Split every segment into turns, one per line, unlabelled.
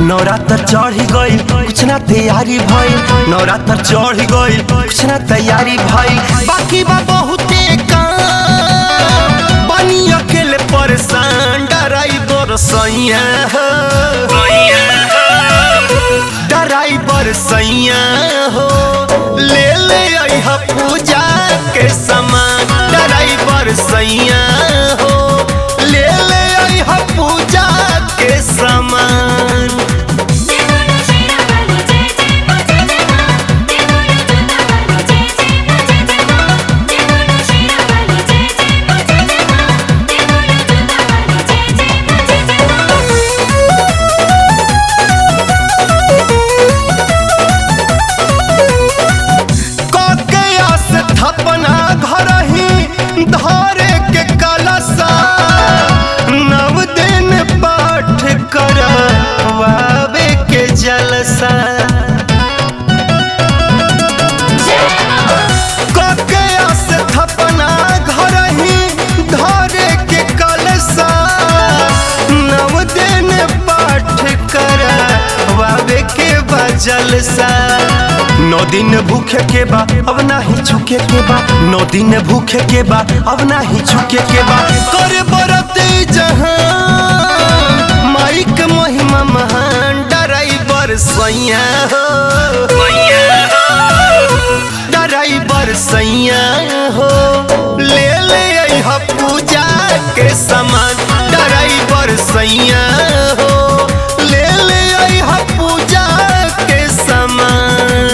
नवरात्र चढ़ी गई कुछ ना तैयारी भइल नवरात्र चढ़ी गई कुछ ना तैयारी भइल बाकी बा बहुते काम बनी अकेले परेशान डराइवर सैया हो डराइवर सैया हो ले ले अइहा पूजा के सामान डराइवर सैया हो ले ले अइहा पूजा के सामान
देवोला शेरा वाली जय जय मा जय जय मा देवोला जोता वाली जय जय मा जय जय मा देवोला शेरा वाली जय जय मा जय जय मा देवोला जोता वाली जय जय मा जय
ककया से थपना घर ही धरे के कलसा नव दिन पाठ करवावे के जलसा ककया से थपना घर ही धरे के कलसा नव दिन पाठ करवावे के बजलसा नौ दिन भूखे के बा अब नाही छुके के बा नौ दिन भूखे के बा अब नाही छुके के बा करे बरत जहां माइक महिमा महान डराइवर सैया हो डराइवर सैया हो ले ले अइहा पूजा के सामान डराइवर सैया हो ले ले अइहा पूजा के सामान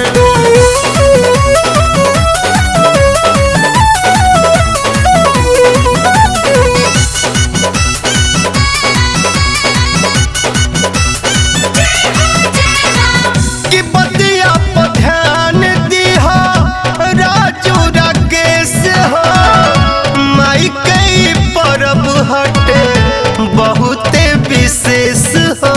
कि बतिया पर ध्यान दिहा राजू राकेश हो माई कई परब हटे बहुते विशेष हो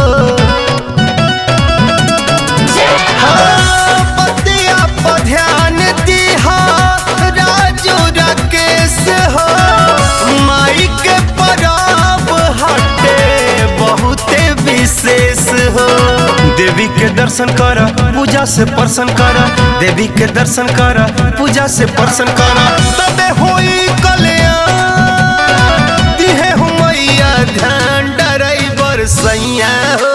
हाँ, बतिया पर ध्यान दिहा राजू राकेश हो माई के परब हटे बहुते विशेष हो देवी के दर्शन कर पूजा से प्रसन्न कर देवी के दर्शन कर पूजा से प्रसन्न कर तबे होई कल्याण दिहे हो मैया ध्यान डराइवर सैया हो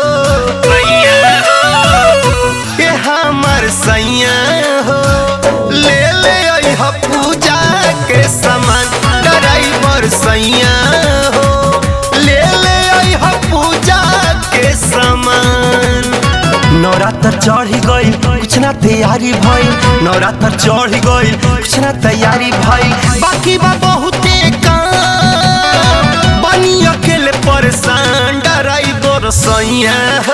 के हमर सैया हो ले ले अइहा पूजा के सामान डराइवर सैया हो ले ले अइहा पूजा के सामान नवरात्र चढ़ी गई कुछ ना तैयारी भइल नवरात्र चढ़ी गई कुछ ना तैयारी भइल बाकी बा बहुते काम बनी अकेले परेशान डराइवर सैया हो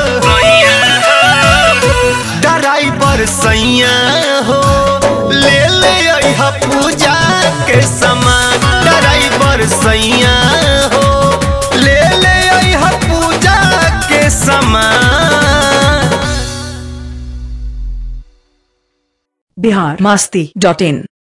डराइवर सैया हो ले ले अइहा पूजा के सामान डराइवर सैया हो ले ले अइहा पूजा के सामान
बिहार मस्ती डॉट इन